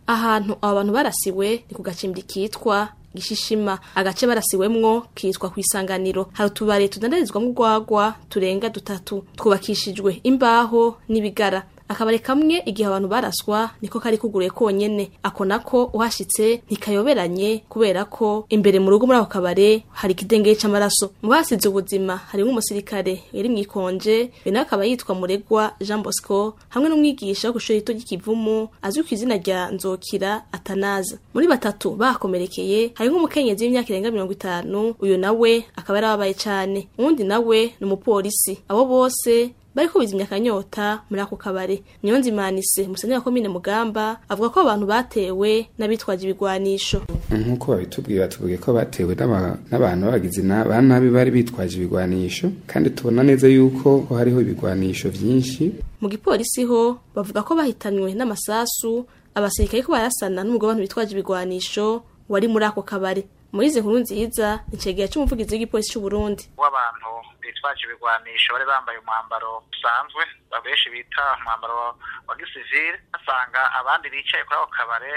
ahantu abo bantu barasiwe ni ku gacimbiri kitwa gishishima agace barasiwemwo kitwa kwisanganiro hari utubare tudandarizwamo urwagwa turenga dutatu twubakishijwe imbaho n'ibigara akabare kamwe igihe abantu baraswa niko kari kuguruye konyene ako nako uhashitse ntikayoberanye kubera ko imbere mu rugo muri ako kabare hari ikidengeye c'amaraso mu basize ubuzima harimwo umusirikare yari mwikonje we nawe akaba yitwa muregwa jean bosco hamwe n'umwigisha wo kw'ishuri rito ry'ikivumu azwi ku izina rya nzokira atanaza muri batatu bakomerekeye harimwo umukenyezi w'imyaka irenga mirongo itanu uyu nawe akaba yarababaye cane uwundi nawe ni umupolisi abo bose bariko bizimya akanyota muri ako kabare niyonzimanise musenyi wa komine mugamba avuga ko abantu batewe n'abitwaje ibigwanisho nk'uko babitubwiye batubwiye ko batewe n'abantu babagizi ba nabi bari bitwaje ibigwanisho kandi tubona neza yuko hariho ibigwanisho vyinshi mu gipolisi ho bavuga ko bahitanywe n'amasasu abasirikare ko barasana n'umugabo w'abantu bitwaje ibigwanisho wari muri ako kabare muri izi nkuru nziza icegera c'umuvugizi w'igipolisi c'uburundi w'abantu bitwaje ibigwanisho bari bambaye umwambaro usanzwe abenshi bita umwambaro wa gisivile basanga abandi bicaye kuri ako kabare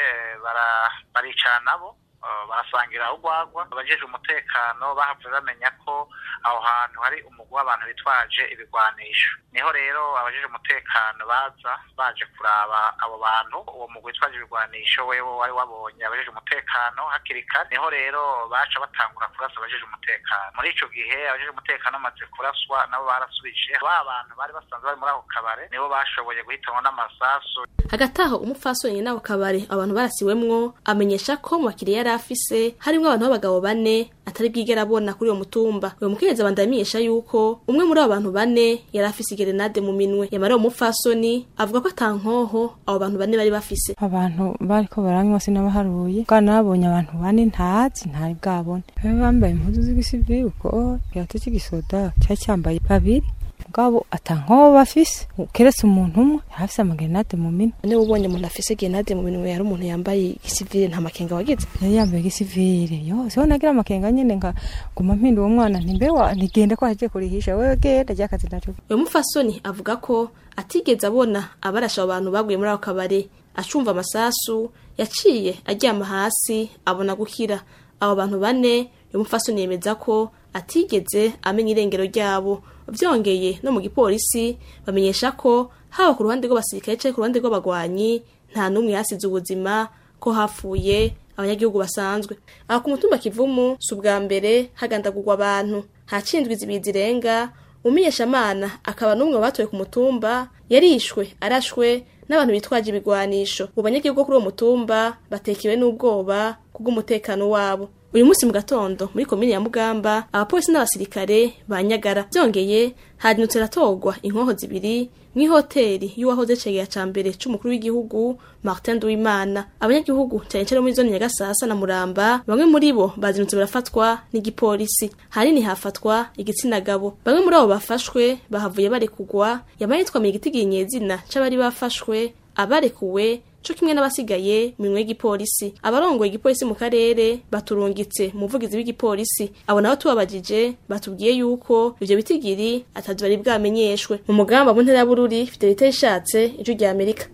baricara nabo barasangira urwagwa abajejwe umutekano bahavuye bamenya ko aho hantu hari umugwi w'abantu bitwaje ibigwanisho niho rero abajejwe umutekano baza baje kuraba abo bantu uwo mugwi witwaje ibigwanisho wewe wari wabonye abajejwe umutekano hakiri kare niho rero baca batangura kurasa abajejwe umutekano muri ico gihe abajejwe umutekano bamaze kuraswa nabo barasubije ba bantu bari basanzwe bari muri ako kabare nibo bashoboye guhitanwa n'amasasu hagati aho umupfasoni n'ako kabare abantu barasiwemwo amenyesha ko mu bakiriya yari afise harimwo abantu b'abagabo bane atari bwigera abona kuri uwo mutumba uwo mukenyezi abandamisha yuko umwe muri abo bantu bane yari afise igerenade mu minwe yamara uwo mupfasoni avuga ko ata nkoho abo bantu bane bari bafise abantu bariko baranywa sinabaharuye bwa nabonye abantu bane ntazi ntari bwabone baba bambaye impuzu z'igisivili uko kirato cy'igisoda cyari cyambaye babiri mugabo ata nkoho bafise keretse umuntu umwe yafise amagerenade mu minwe niba ubonye umuntu afise gerenade mu minwe yari umuntu yambaye igisivili nta makenga wagize yari yambaye igisivili yose ho nagira amakenga nyene nka guma mpinda uwo mwana ntimbe wa ntigende ko hagiye kurihisha wewe genda ryakazi naco uyu mupfasoni avuga ko atigeze abona abarasha abo bantu baguye muri ako kabare acumva amasasu yaciye aryama hasi abona gukira abo bantu bane uyu mupfasoni yemeza ko atigeze amenya irengero ryabo vyongeye no mu gipolisi bamenyesha ko haba ku ruhande rw'abasirikare canke ku ruhande rw'abagwanyi nta n'umwe yasize ubuzima ko hapfuye abanyagihugu basanzwe aho ku mutumba kivumu si ubwa mbere hagandagurwa abantu hacindwa izibiyi zirenga umumenyeshamana akaba n'umwe mu batowe ku mutumba yarishwe arashwe n'abantu bitwaje ibigwanisho mu banyagihugu kuri uwo mutumba batekewe n'ubwoba kubw'umutekano wabo uyu munsi mu gatondo muri komine ya mugamba abapolisi n'abasirikare banyagara byongeye hadinutse ratorwa inkoho zibiri mw'ihoteli y'uwahoze cegera ca mbere c'umukuru w'igihugu Martin Duimana abanyagihugu cyane cyane muri zone Nyagasasa na Muramba bamwe muri bo bazinutse barafatwa n'igipolisi hanini hafatwa igitsina gabo bamwe muri abo bafashwe bahavuye barekugwa yamanitwa mu igitigiye izina c'abari bafashwe abarekuwe co kimwe n'abasigaye minwe y'igipolisi abarongoye igipolisi mu karere baturungitse umuvugizi w'igipolisi abo nabo tubabajije batubwiye yuko ivyo bitigiri atavyo bari bwamenyeshwe mu mugamba mu ntera ya bururi fidelite ishatse ijwi rya amerika